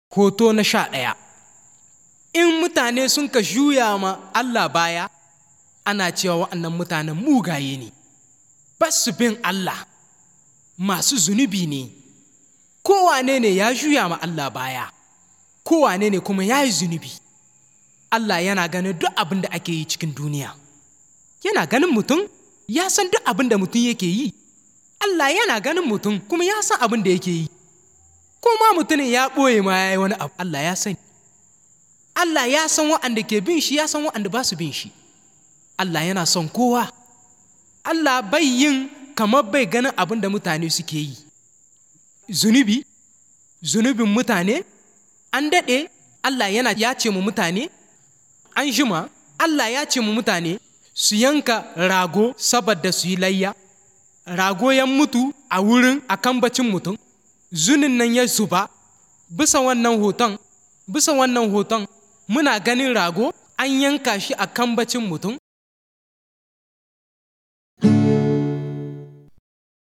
Hoto na sha ɗaya In mutane sun ka juya ma Allah baya, ana cewa waɗannan mutanen mugaye ne, ba su bin Allah, masu zunubi ne, kowane ne ya juya ma Allah baya, kowane ne kuma ya yi zunubi. Allah yana ganin duk abin da ake yi cikin duniya, yana ganin mutum, ya san duk abin da mutum yake yi. Allah yana ganin mutum kuma ya san abin da yake yi. ko ma mutumin ya ɓoye ma ya yi wani abu Allah ya sani Allah ya san waɗanda ke bin shi ya san waɗanda ba su bin shi Allah yana son kowa Allah bai yin kamar bai ganin abin da mutane suke yi zunubi zunubin mutane an daɗe Allah yana ya ce mu mutane an jima Allah ya ce mu mutane su yanka rago saboda su yi layya rago ya mutu a wurin a kambacin mutum zunin nan ya zuba bisa wannan hoton bisa wannan hoton muna ganin rago an yanka shi a kambacin mutum